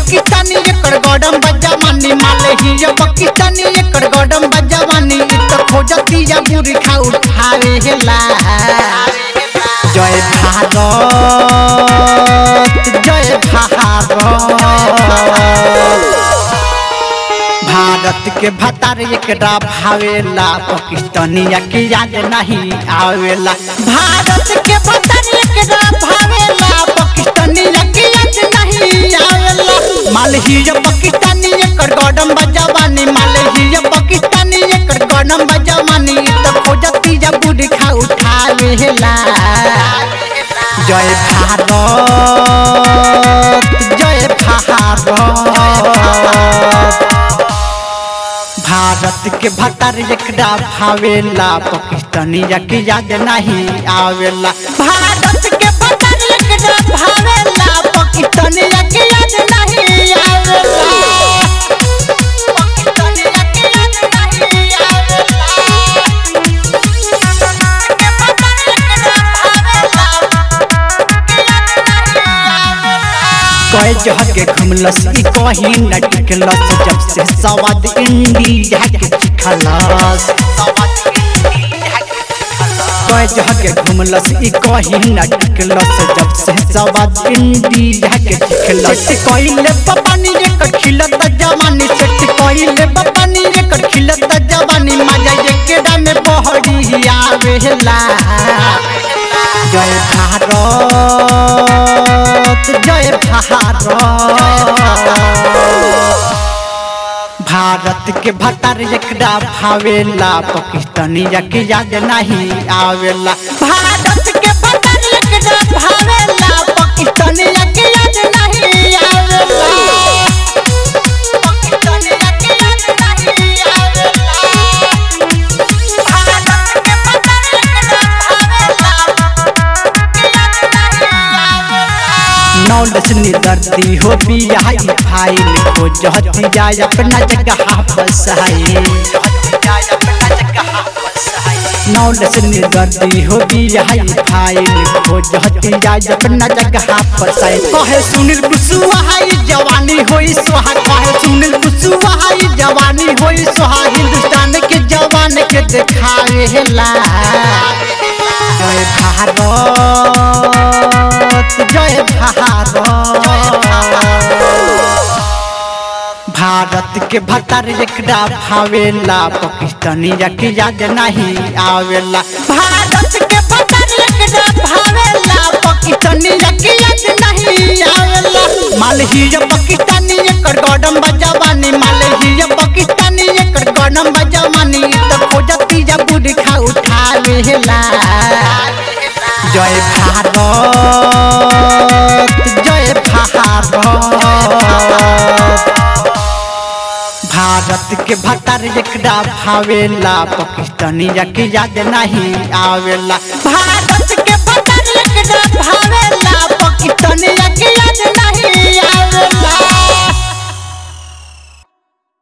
पाकिस्तानी एकर गडम बजावानी माले हिया पाकिस्तानी एकर गडम बजावानी इ त खोजती या बुरी खा उठावे हेला जय भारत जय भारत भारत के भतार एकरा भावेला पाकिस्तानिया के याद नहीं आवेला भारत के भतार एकरा भावेला पाकिस्तानिया के याद नहीं आवेला मालहिया पाकिस्तानी एकर गडम बजावानी मालहिया पाकिस्तानी एकर गडम बजावानी त खोजती जा बुढ़ खा उठावेला जय भारत जय भारत भारत के भतर एकरा भावेला पाकिस्तानिया के याद नहीं आवेला भारत के भतर एकरा भावेला पाकिस्तानिया के याद नहीं आवेला पाकिस्तानिया के याद नहीं कहे जहर के घुमलस ई कहीं न टिकलस जब से सवाद इंडिया के चिखलस कहे जहर के घुमलस ई कहीं न टिकलस जब से सवाद इंडिया के चिखलस कइले पपानी एकर खिलत जवानी सेट कइले पपानी एकर खिलत जवानी मजा एकेडा में बहरी आवेला जय भारत जय भारत भारत के भतर एकरा भावेला पाकिस्तानिया के याद नहीं आवेला भारत के भतर एकरा भावेला पाकिस्तानिया के याद नहीं आवेला पाकिस्तानिया के याद नहीं आवेला भारत के भतर एकरा नौलस निदर्दी हो बियाई फाइल को जहती जाय अपना जगह बसाई नौलस निदर्दी हो बियाई फाइल को जहती जाय अपना जगह बसाई कहे सुनील कुशवाहा जवानी होई सोहा कहे सुनील कुशवाहा जवानी होई सोहा हिंदुस्तान के जवान के दिखावे हेला जय भारत जय भारत भारत के भतर एकरा भावेला पाकिस्तानिया के याद नहीं आवेला भारत के भतर एकरा भावेला पाकिस्तानिया के याद नहीं आवेला मालहिया पाकिस्तानी एकर गडम बजावानी मालहिया पाकिस्तानी एकर गडम बजावानी त खोजती जा बुढ़ खा उठावेला जय भारत जय भारत भारत के भतर एकरा भावेला पाकिस्तानिया के याद नहीं आवेला भारत